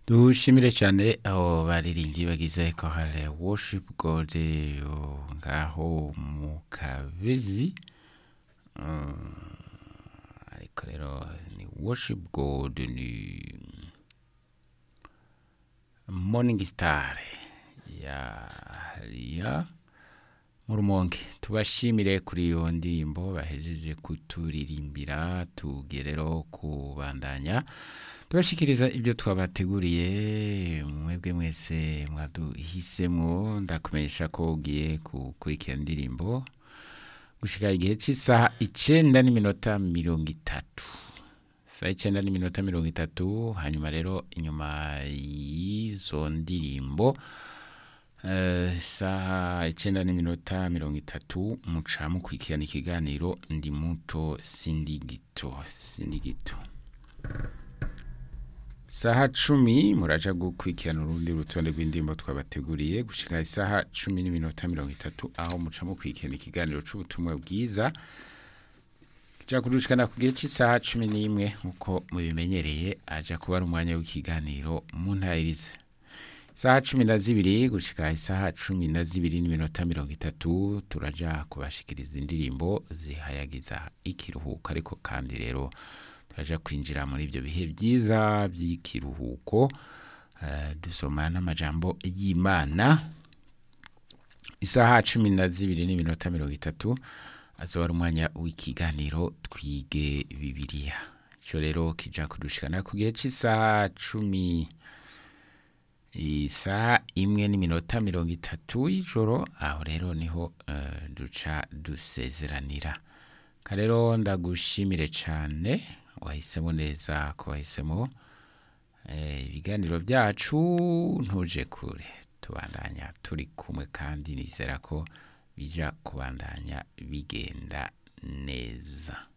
dushimire cyane abo baririmbyi bagize kohale worship god yo ngaho mu kabezi Mm, ariko rero ni worship god ni morning star ya ya mu rumonge tubashimire kuri iyo ndirimbo bahejeje kuturirimbira tugiye rero kubandanya tubashikiriza ibyo twabateguriye mwebwe mwese mwaduhisemo ndakumenyesha ko ugiye gukurikira indirimbo gushika igihe cy'isaha icenda n'iminota mirongo itatu saa icenda n'iminota mirongo itatu hanyuma rero inyuma y'izo ndirimbo eh, isaha icenda n'iminota mirongo itatu muca mukurikirana ikiganiro ndi muto sindi gito sindi gito saha cumi muraja gukurikirana urundi rutonde rw'indirimbo twabateguriye gushika isaha cumi n'iminota mirongo itatu aho muca mukurikirana ikiganiro c'ubutumwa bwiza kija kudushikana ku gihe cy'isaha cumi n'imwe nk'uko mubimenyereye aja kuba ari umwanya w'ikiganiro mu ntayirize isaha cumi na zibiri gushika isaha cumi na zibiri n'iminota mirongo itatu turaja kubashikiriza indirimbo zihayagiza ikiruhuko ariko kandi rero turaja kwinjira muri ibyo bihe byiza by'ikiruhuko eh, dusoma n'amajambo y'imana isaha cumi na zibiri n'iminota mirongo itatu azoba ari umwanya w'ikiganiro twige bibiliya icyo rero kija kudushikana ku gihe cy'isaha cumi isaha imwe n'iminota mirongo itatu y'ijoro aho rero niho eh, duca dusezeranira karero ndagushimire cyane wahisemo neza ko wahisemo eh, ibiganiro byacu ntuje kure tubandanya turi kumwe kandi nizera ko bija kubandanya bigenda neza